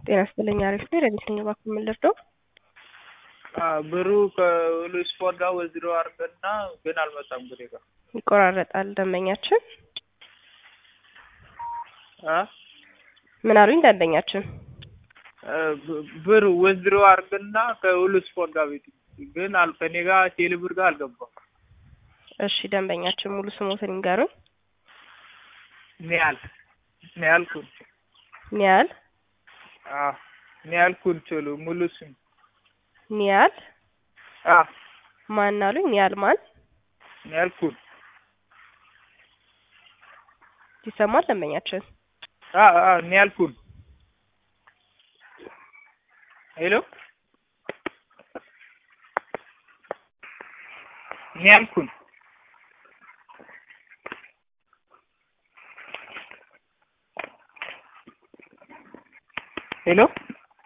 ጤና ይስጥልኝ አሪፍ ነኝ። ረዲት ነኝ። እባክዎ ምን ልርዳው? ብሩ ከሁሉ ስፖርት ጋር ወዝሮ አድርገና ግን አልመጣም ብሬ ጋር ይቆራረጣል ደንበኛችን። አ ምን አሉኝ ደንበኛችን? ብር ወዝሮ አድርገና ከሁሉ ስፖርት ጋር ቤት ግን አል ከኔ ጋር ቴሌ ብር ጋር አልገባም። እሺ ደንበኛችን ሙሉ ስሞትን ይንገሩኝ። ኒያል ኒያል ኩን ኒያል አ ኒያል ኩን ችሉ ሙሉ ስም ኒያል አ ማን አሉኝ? ኒያል ማን ኒያል ኩን ይሰማል ደንበኛችን? አ አ ኒያል ኩን ሄሎ ኒያል ኩን ሄሎ